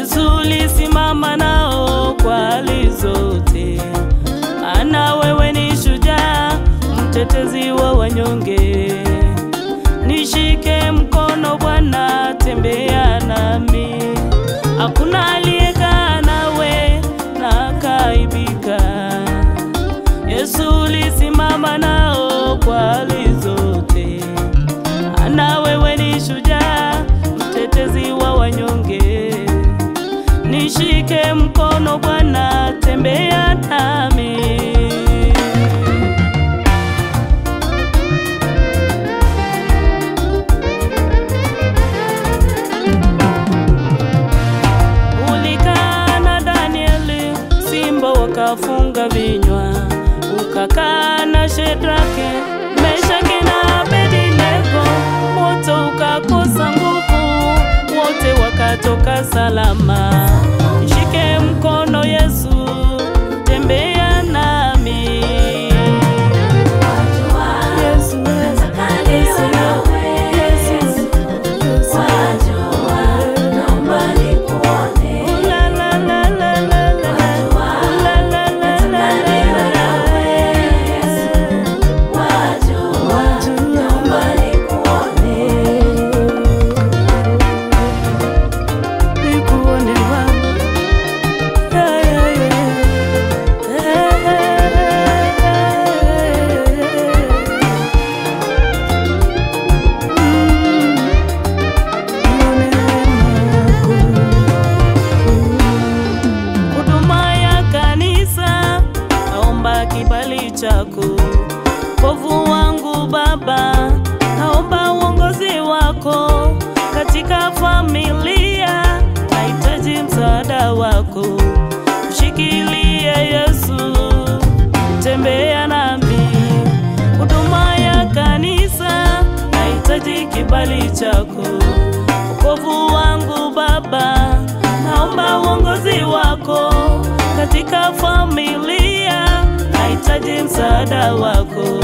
Yesu ulisimama nao kwa hali zote, ana wewe ni shujaa, mtetezi wa wanyonge. Nishike mkono Bwana, tembea nami, hakuna aliyekaa nawe na akaibika. Yesu ulisimama nao kwa hali zote, ana wewe ni shujaa, mtetezi wa wanyonge. Nishike mkono Bwana, tembea nami. Ulikaa na Danieli, simba wakafunga vinywa, ukakaa na Shedrake, Meshaki na Abednego, moto ukakosa nguvu, wote wakatoka salama. Shike mkono Yesu, tembea nami. Yesu, Yesu, Yesu, Yesu. La, la, la, la, la, la. La, la, la, la, la, la. Nikuone Baba. Yeah, yeah, yeah. Yeah, yeah, yeah. Mm. Nione wako. Huduma ya kanisa, naomba kibali chako. Wokovu wangu Baba, naomba uongozi wako katika familia, nahitaji msaada wako. Mshikilie Yesu, tembea nami. Huduma ya kanisa, nahitaji kibali chako. Wokovu wangu Baba, naomba uongozi wako katika familia, nahitaji msaada wako.